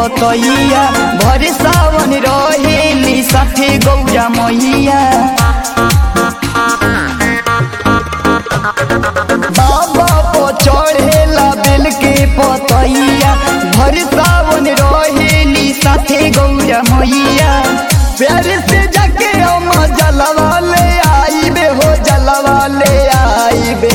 पतैया भर सावन रहेली साथे गौरा मैया बाबा पर चढ़ेला बेल के पतैया भर सावन रहेली साथे गौरा मैया प्यार से जाके हम जलवा ले आईबे हो जलवा ले आईबे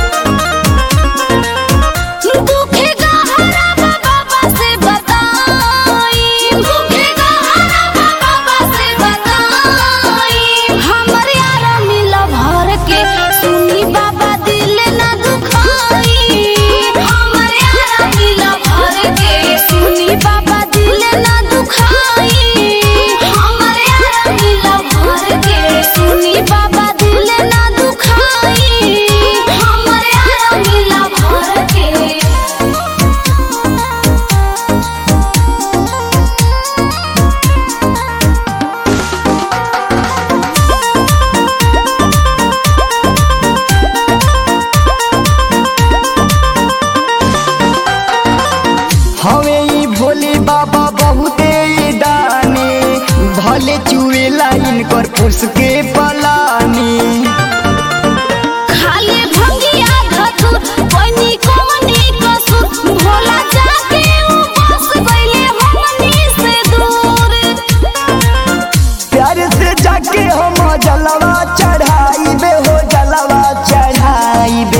दुखे गहरा बाबा से बताई दुखे गहरा बाबा से बताई हमर यार मिला भर के सुनी बाबा दिल ना दुखाई हमर यार मिला भर के सुनी बाबा दिल ना दुखाई हमर यार मिला भर के सुनी बाबा दिल ना दुखाई हमर यार मिला भर के हवे ई भोले बाबा बहुते दानी भले चुएला इनकर पुस के पलानी खाली भंगिया धतुर कोनी कोनी कसुर भोला जाके उ बस गइले हमनी से दूर प्यार से जाके हम जलवा चढ़ाईबे हो जलवा चढ़ाईबे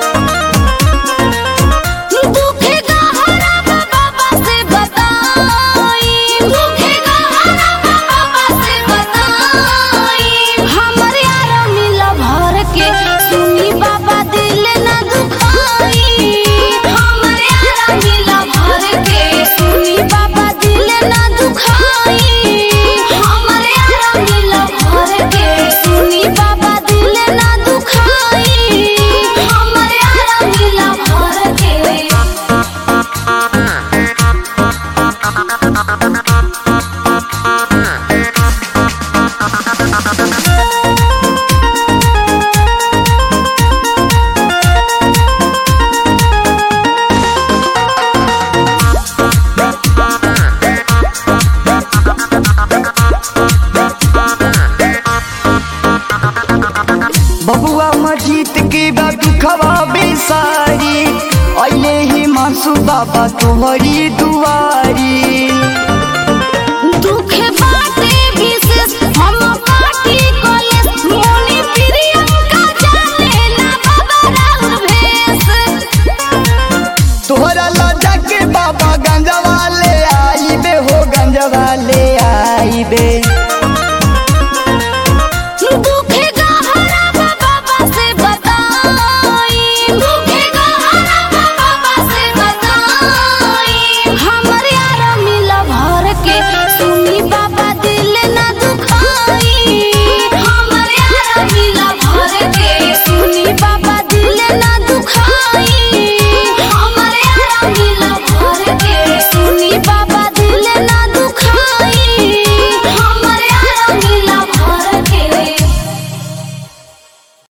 दुखे गहरा बाबा से बताई दुखे गहरा बाबा से बताई हमर यार मिला भर के सुनी बाबा दिल ना दुखाई हमर यार मिला भर के सुनी बाबा दिल ना दुखाई हमर यार मिला भर के सुनी बाबा दिल ना दुखाई हमर यार मिला भर के बबुआ मजीत के बाबू खवा बेसारी अइले ही मासू बाबा तोहरी दुआ